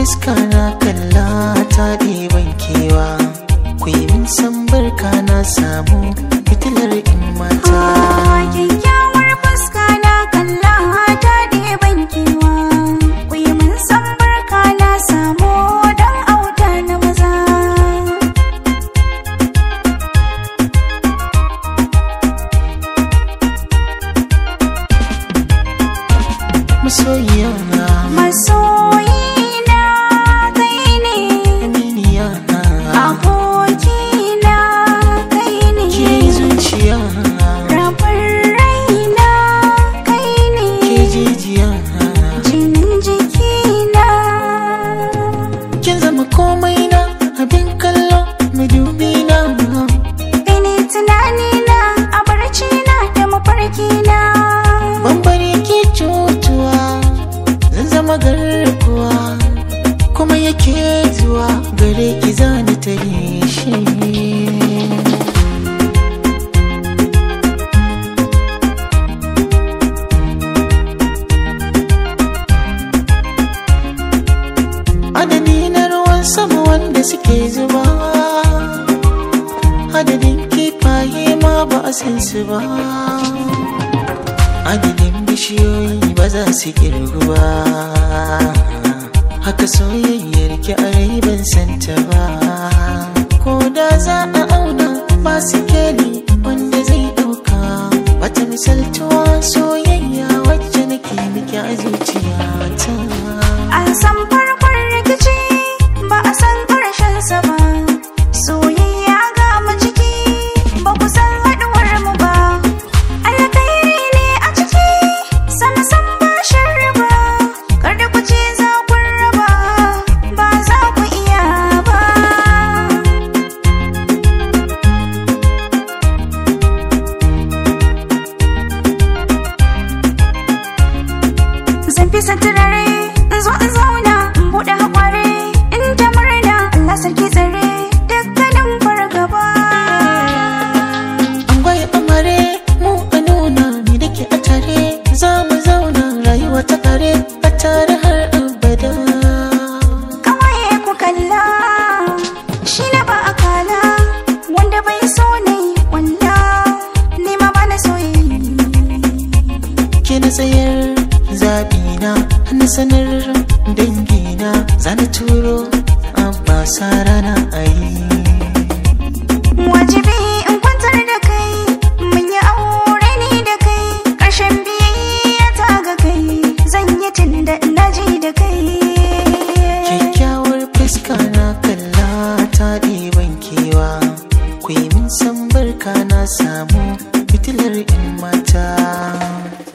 fuska na kalla ta ɗiban kewa ku yi min san barka na samu fitilar in mata Kyakkyawar fuska na kalla ta ɗeban kewa Ku yi min san barka na samu don auta na maza masoyiya Masoyina kai ne aminiya Abokina kai ne ke zuciya Rabin raina kai ne ke jijiya Jinin jikina kin zama komai na abin kallo madubi na Ini tunanina a barcina da mafarkina bambare ke cutuwa zan zama garkuwa kuma yake zuwa gare ki zani ta shi adadi na ruwan sama wanda suke zuba adadin kifaye ma ba a san su ba adadin bishiyoyi ba za su kirgu ba haka soyayyar ki a rai ban santa ba ko da za a auna ba su keli wanda zai dauka wata misaltuwa soyayya wacce nake miki a zuciyata An san farkon rikici ba a san ƙarshen sa ba Soyayya ga mu ciki ba ku san haɗuwar mu ba Alkhairi ne a ciki sam sam ba sharri ba Kada ku ce za ku raba ba za ku iya ba Zan fi turare in zo in zauna in buɗe haƙware in ta murna Allah sarki tsare dukkanin fargaba. an gwaye amare mu a nuna ni da ke a tare za mu zauna rayuwa ta kare a tare har abada Kawaye ku kalla shi na ba a kala wanda bai so ne walla ni ma ba na soyayya. ke na tsayar zaɓina na sanar dangina za na turo abba sa rana a yi Wajibi in kwantar da kai mun yi aure ni da kai ƙarshen biyayya ta ga kai zan yi tun da na ji da kai. kyakkyawar fuska na kalla ta ɗiban kewa ku yi min san barka na samu fitilar in mata